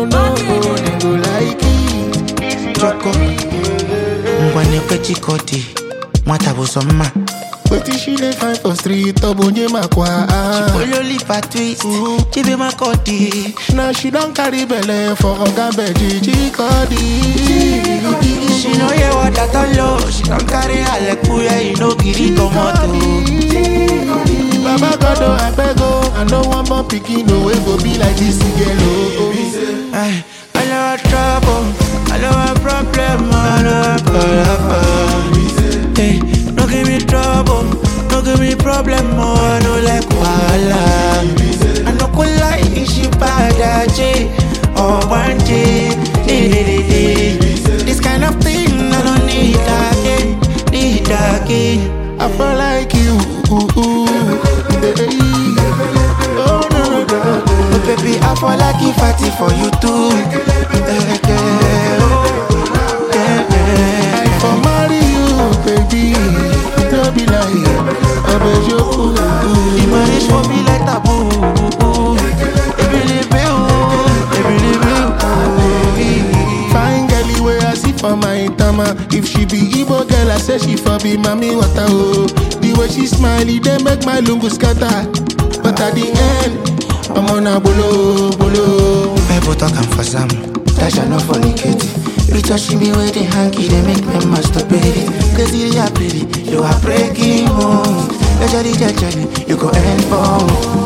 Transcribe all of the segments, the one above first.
no, no, they go like it. If you Choco. ngwane kwechikoti nwata bụ sọ mma Wetin she dey find for street, obonye makwa. ololipa twist chibe makodi Now she don carry belle for oga beji chikodi. she no hear what i don low she don carry alekuye e no gree comot o. Baba God, oh, I beg, oh, I no want more pikin, no way go be like this girl, oh. Ay, I know a trouble, I know a problem, I know a problem. Hey, no give me trouble, no give me problem, oh, I know like wahala. I no go lie, she bad, J, or one day, This kind of thing I don't need again, need again. I feel like you, ooh, ooh. Hey. Oh, no, no, no. But baby, I fall like if I fight for you too. Yeah, yeah, oh, yeah, yeah. I for marry you, baby. No be like, I beg you, ooh, The ooh. marriage for me like taboo. Ebelebe o, ebelebe o. Fine girl, where I see for my tama. If she be Igbo girl, I say she for be mommy water, oh. The way she smiley, they make my lungu scatter. But at the end, I'm on a bolo, bolo. People talking for some, that shall not fornicate. You touching me with the hanky, they make me masturbate. Cause you are pretty, you are breaking home. You jelly, you jelly, you go end for.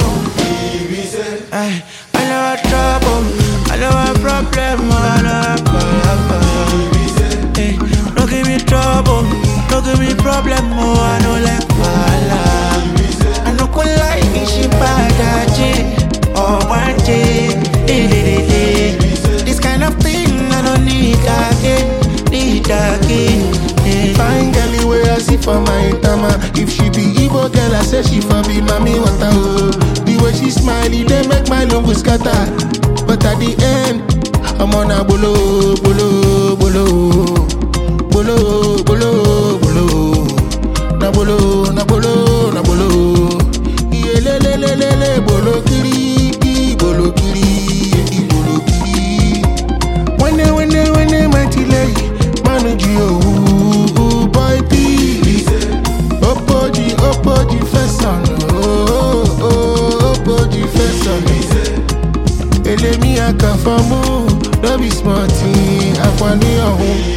Ay, I know a trouble, I know a problem, I know a problem. Hey, no give me trouble, no give me problem, oh, I know like wahala. I no go lie, she bad, J, or one day. This kind of thing I don't need again, need again. eh. Fine girl, where I see for my tama. If she be Igbo girl, I say she for be mommy water, oh. The way she smiley, they make my lungu scatter. But at the end, I'm on a bolo, bolo, bolo. Bolo, bolo, bolo. Na bolo, na bolo, na bolo. Iye le le le le le bolo kiri, i bolo kiri, i bolo kiri. Wene wene wene mighty lay, manu ji oh, boy peace. Opoji opoji fesan, oh oh opoji fesan. Elemi akafamu, no be smart, akwani ọ̀hún.